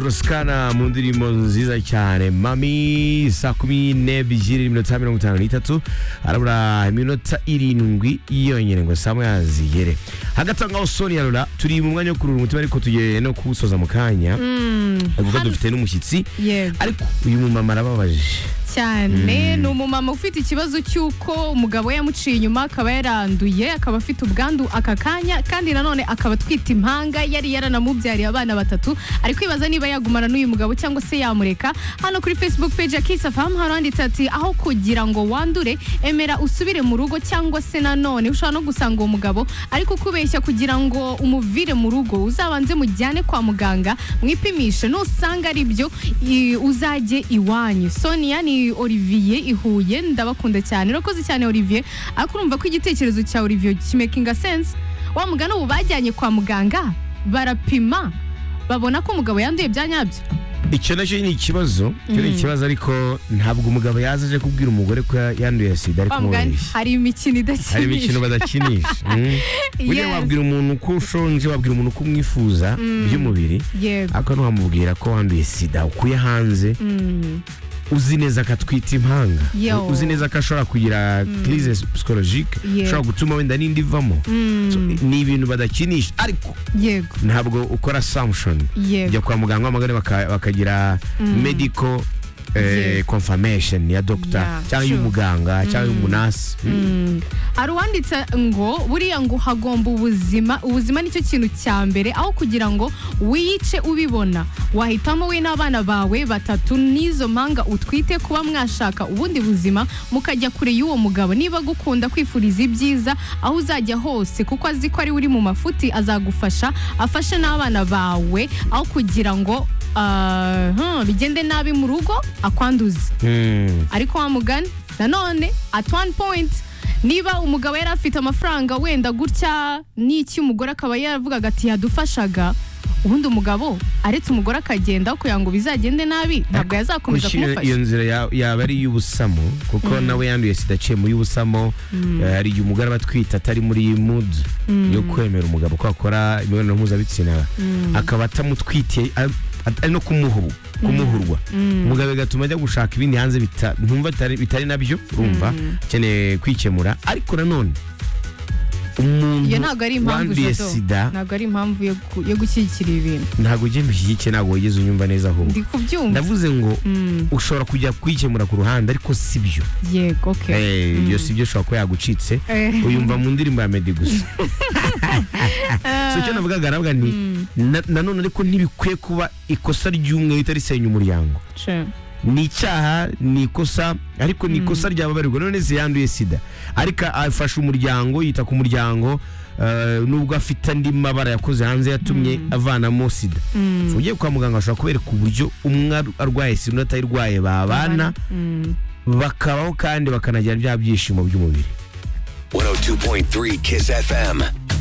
rusikana mu ndirimbo nziza cyane mami saa kumi n'ebyiri n'iminota mirongo itanu n'itatu harabura iminota irindwi yonyine ngo saa moya zigere hagati aho ngaho sonia rura turi mu mwanya wo kurura umutima ariko tugiye no kuwusoza mu kanya kuko dufite n'umushyitsi yego ariko uyu mumama arababaje cyane ni umumama ufite ikibazo cy'uko umugabo we yamuciye inyuma akaba yaranduye akaba afite ubwandu aka kanya kandi nanone akaba atwite impanga yari yaranamubyariye abana batatu ari kwibaza niba yagumana n'uyu mugabo cyangwa se yamureka hano kuri facebook page ya Kiss FM hari handitse ati aho kugira ngo wandure emera usubire mu rugo cyangwa se nanone ushobora no gusanga uwo mugabo ariko kubeshya kugira ngo umuvire mu rugo uzabanze mujyane kwa muganga mwipimishe nusanga ari byo i- uzajye iwanyu sonia ni Olivier i Huye ndabakunda cyane urakoze cyane Olivier ariko urumva ko igitekerezo cya Olivier kimakinga sense wa mugana ubu bajyanye kwa muganga barapima babona ko umugabo yanduye bya nyabyo icyo nacyo ni ikibazo icyo ni ikibazo ariko ntabwo umugabo yaza aje kubwira umugore ko yanduye sida ari wa mugani kumubeshya hari imikino hari imikino idakinisha badakinisha Mm. burya Yes. wabwira umuntu ko ushonje wabwira umuntu ko umwifuza by'umubiri yego ariko ntiwamubwira ko wanduye sida ukuye hanze Mm. uzi neza ko atwita impanga Yo. uzi neza ko ashobora kugira crise psychologique Yeah. ishobora gutuma wenda n'indi ivamo So, ni ibintu badakinisha ariko yego ntabwo ukora assumption Yego. ujya kwa muganga w'amagare baka- bakagira medical eh, Yeah. confirmation ya doctor Yeah, cyangwa sure. y'umuganga cyangwa y'umunasi hari uwanditse ngo buriya ngo hagomba ubuzima ubuzima nicyo kintu cya mbere aho kugira ngo wiyice ubibona wahitamo we n'abana bawe batatu n'izo mpanga utwite kuba mwashaka ubundi buzima mukajya kure y'uwo mugabo niba agukunda kwifuriza ibyiza aho uzajya hose kuko azi ko ari uri mu mafuti azagufasha afashe n'abana bawe aho kugira ngo ah, hmm, bigende nabi mu rugo akwanduze Mm. ariko wamugani nanone at one point niba umugabo yari afite amafaranga wenda gutya n'iki umugore akaba yaravugaga ati yadufashaga ubundi umugabo aretse umugore akagenda kugira ngo bizagende nabi ntabwo yazakomeza Gushyira iyo kumufasha nzira ya- yaba ari iy'ubusamo kuko nawe yanduye sida aciye mu y'ubusamo eh, hari igihe umugore aba atwite atari muri mood yo kwemera umugabo ko akora imibonano mpuzabitsina akaba atamutwitiye a- at- ari no kumuhuru kumuhurwa umugabo bigatuma ajya gushaka ibindi hanze bita- ntumva bitari- bitari nabyo urumva akeneye kwikemura ariko nanone umuntu iyo ntabwo ari impamvu wanduye Jado. sida ntabwo ari impamvu yo gu- yo gushyigikira ibintu ntabwo ugenda ushyigikiye ntabwo wigeze unyumva neza ahubwo ndi kubyumva ndavuze ngo Mm, ushobora kujya kwikemura ku ruhande ariko si byo yego okay Eh, iyo si byo ushobora kuba yagucitse Eh. uyumva mu ndirimbo ya meddy gusa so icyo navugaga nabwa ni na- nanone ariko ntibikwiye kuba ikosa ry'umwe rihita risenya umuryango Sure. ni icyaha ni ikosa ariko ni ikosa ryababarirwa none se yanduye sida ariko afasha umuryango yita ku muryango eh, nubwo afite andi mabara yakoze hanze yatumye avanamo sida So ugiye kwa muganga bashobora kubereka uburyo umwe ar- arwaye sida undi atayirwaye babana Mm. bakabaho kandi bakanagira bya byishimo by'umubiri 102.3 Kiss FM.